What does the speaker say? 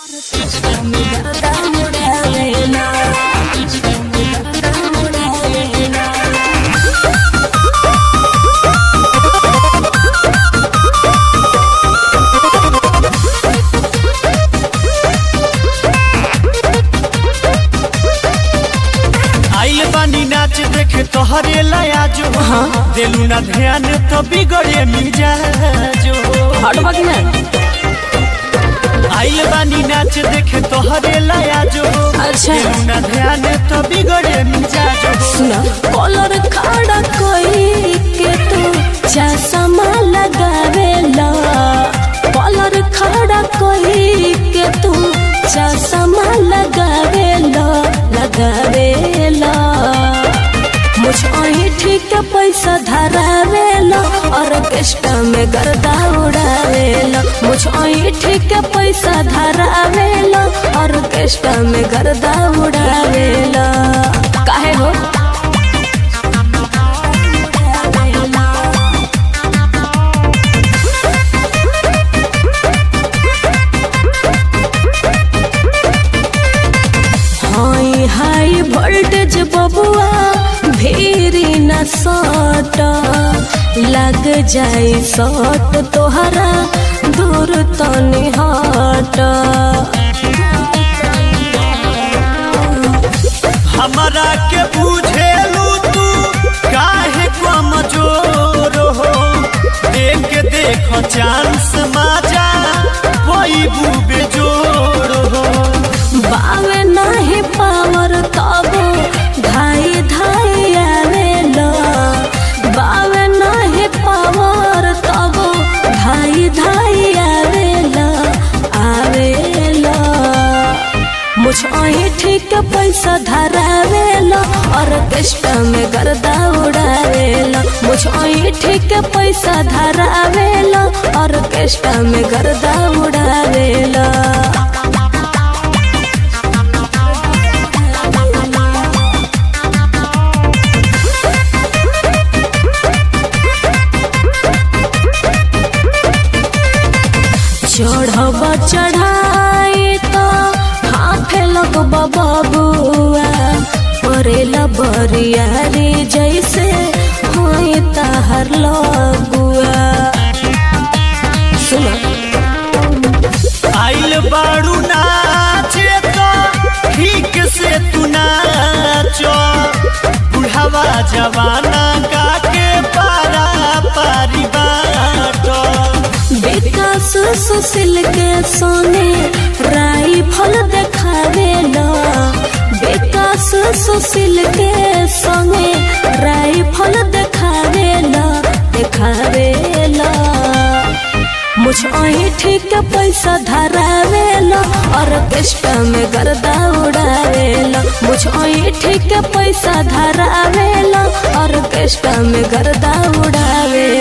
आइल बानी नाच देखे तोहरे लाया जो दिलू ना ध्यान तो बिगड़े मिजाजो हटबा कि ना आइल बानी नाच देखे तोहरे लाया जो अच्छा। दिलू ना ध्यान तो बिगड़े मिजाजो सुना कॉलर खड़ा कोई के तू चश्मा लगावेला कॉलर खड़ा कोई के तू चश्मा लगावेला लगावेला मुझ अही ठीक पैसा धरावेला ऑर्केस्ट्रा में गर्दा उड़ावेला मुझ अही ठीक पैसा धरावेला ऑर्केस्ट्रा में गर्दा उड़ावेला काहे हो हाई हाई वोल्टेज बबुआ भीरी न सट लग जाई सट तोहरा दूर तनी हट हमरा के बुझेलू तू काहे कमजोर हो देख देख चांस माजा कोई बुबे जोड़ हो बावे नहीं पावर तब धाई धाई आवेला बावे नहीं पावर तब धाई धाई आवेला आवेला मुझ अही ठीक पैसा धरावेला ऑर्केस्ट्रा में गर्दा उड़ावेला मुझ अही ठीक पैसा धरावेला ऑर्केस्ट्रा में गर्दा उड़ावेला चढ़ब चढ़ाई तो हाथे लग बबुआ करेला बरियारी जैसे होई तहर लगुआ सुनो आइल बाड़ू नाचे तो ठीक से तू नाचो बुढ़ावा जवाना का के पारा पारी बाटो विकास सुशील के सोने राइफल देखावेला विकास सुशील के संगे राइफल देखावेला देखावेला मुझ अही ठीक पैसा धरावेला ऑर्केस्ट्रा में गर्दा उड़ावेला मुझ अही ठीक पैसा धरावेला ऑर्केस्ट्रा में गर्दा उड़ावेला